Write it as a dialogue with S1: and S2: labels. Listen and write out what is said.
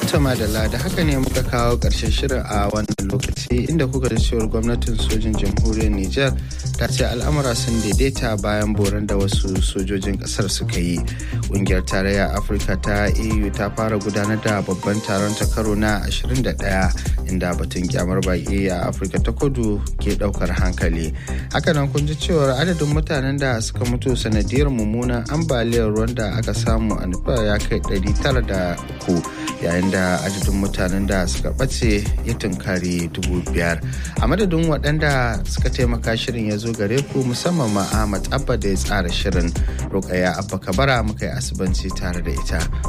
S1: Tama da da haka ne muka kawo ƙarshen shirin a wannan lokaci inda kuka da cewar gwamnatin sojin jamhuriyar Nijar ta ce al'amura sun daidaita bayan boran da wasu sojojin ƙasar suka yi. Ƙungiyar tarayya Afirka ta EU ta fara gudanar da babban taron ta karo na 21 inda batun kyamar baƙi a Afirka ta kudu ke ɗaukar hankali. Hakanan kun ji cewar adadin mutanen da suka mutu sanadiyar mummunan ambaliyar ruwan da aka samu a nufa ya kai 903 yayin da adadin mutanen da suka ɓace ya tunkari dubu biyar a madadin waɗanda suka taimaka shirin ya zo gare ku musamman ma ahmad abba da ya tsara shirin rukaya abba kabara muka yi asibanci tare da ita